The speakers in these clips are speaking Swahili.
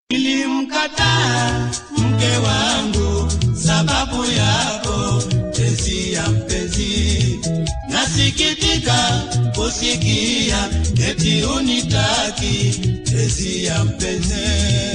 Nilimkataa mke wangu sababu yako tezi ya mpenzi, nasikitika kusikia eti unitaki tezi ya mpenzi.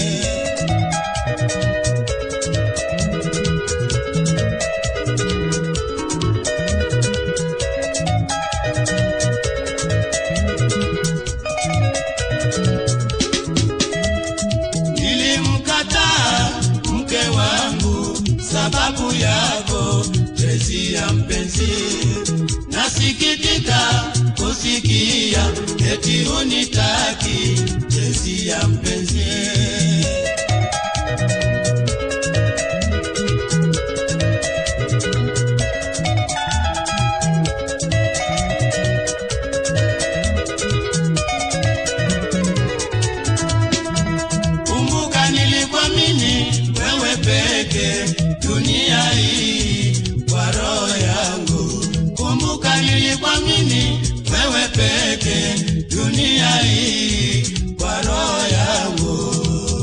Nilimkataa mke wangu sababu yako tezi ya mpenzi, nasikitika kusikia eti unitaki tezi ya mpenzi. Kumbuka nilikuamini wewe peke dunia hii kwa roho yangu. Kumbuka nilikuamini wewe peke dunia hii kwa roho yangu.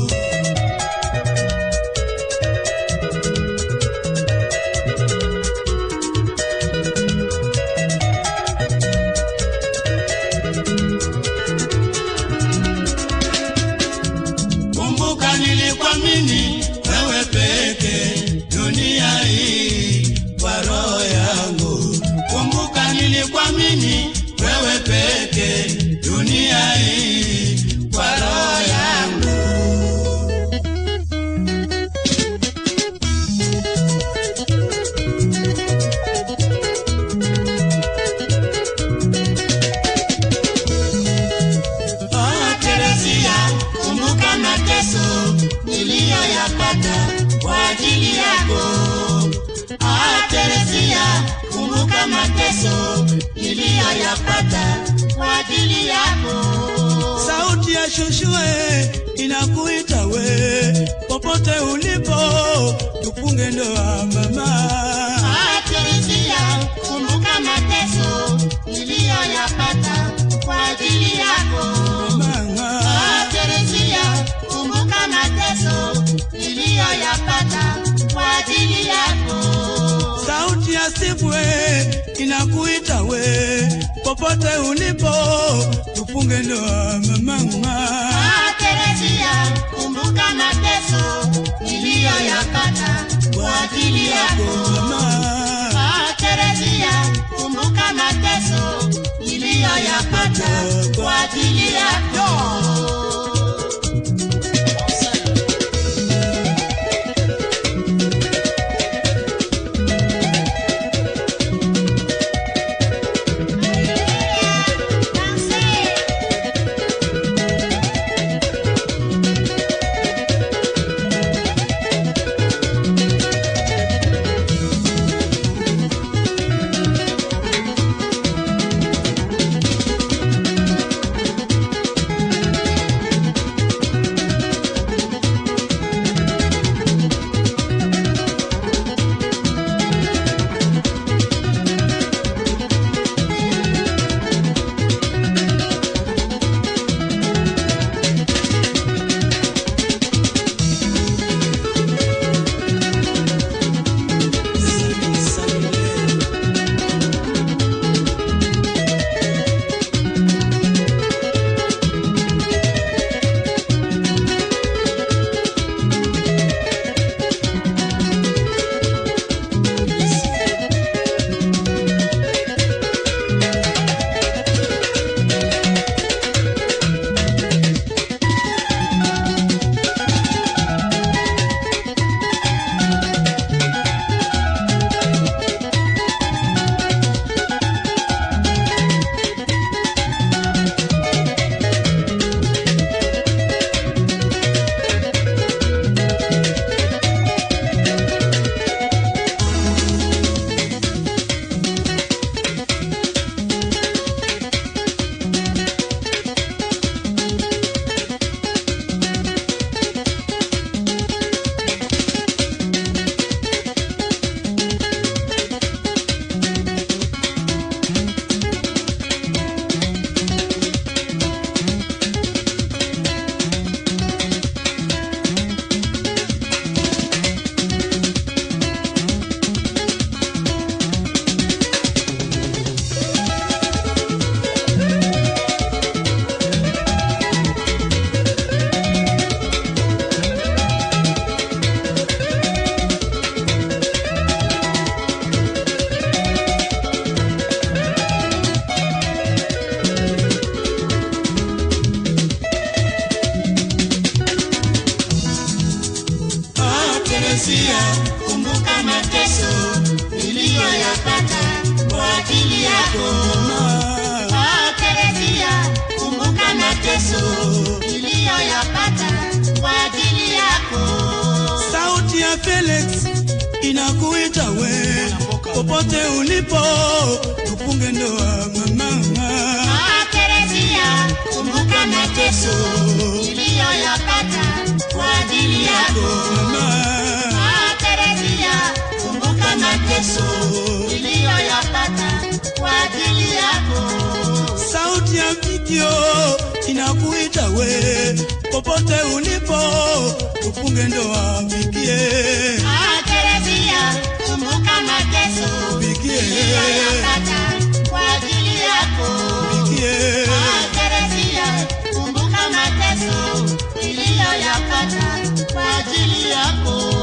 Kumbuka nilikuamini wewe peke dunia hii kwa roho yangu. Kumbuka nilikuamini wewe peke dunia hii kwa roho yangu. Oh, Teresia, kumbuka mateso niliyoyapata kwa ajili yako. Ah, Teresia, kumbuka mateso niliyoyapata kwa ajili yako. Sauti ya shushue inakuita we, popote ulipo, tupunge ndoa mama. Ah, Teresia, kumbuka mateso niliyoyapata kwa ajili yako. Mama, Ah, Teresia, kumbuka mateso niliyoyapata kwa ajili yako. sauti ya sibwe inakuita we, popote ulipo, tupunge ndoa mama. Ah, Teresia, kumbuka mateso niliyoyapata kwa ajili yako. Mama, Ah, Teresia, kumbuka mateso niliyoyapata kwa ajili yako. Teresia, kumbuka mateso niliyoyapata kwa ajili yako. Oh, Teresia, kumbuka mateso niliyoyapata kwa ajili yako. sauti ya Felix inakuita we popote ulipo, tupunge ndoa mama. Ah, Teresia, kumbuka mateso niliyoyapata kwa ajili yako. Ah, Teresia, kumbuka mateso niliyoyapata kwa ajili yako. Sauti ya video inakuita we popote ulipo, tupunge ndoa pigie Ah, Teresia, kumbuka mateso pigie niliyoyapata kwa ajili yako. pigie Ah, Teresia, kumbuka mateso niliyoyapata kwa ajili yako.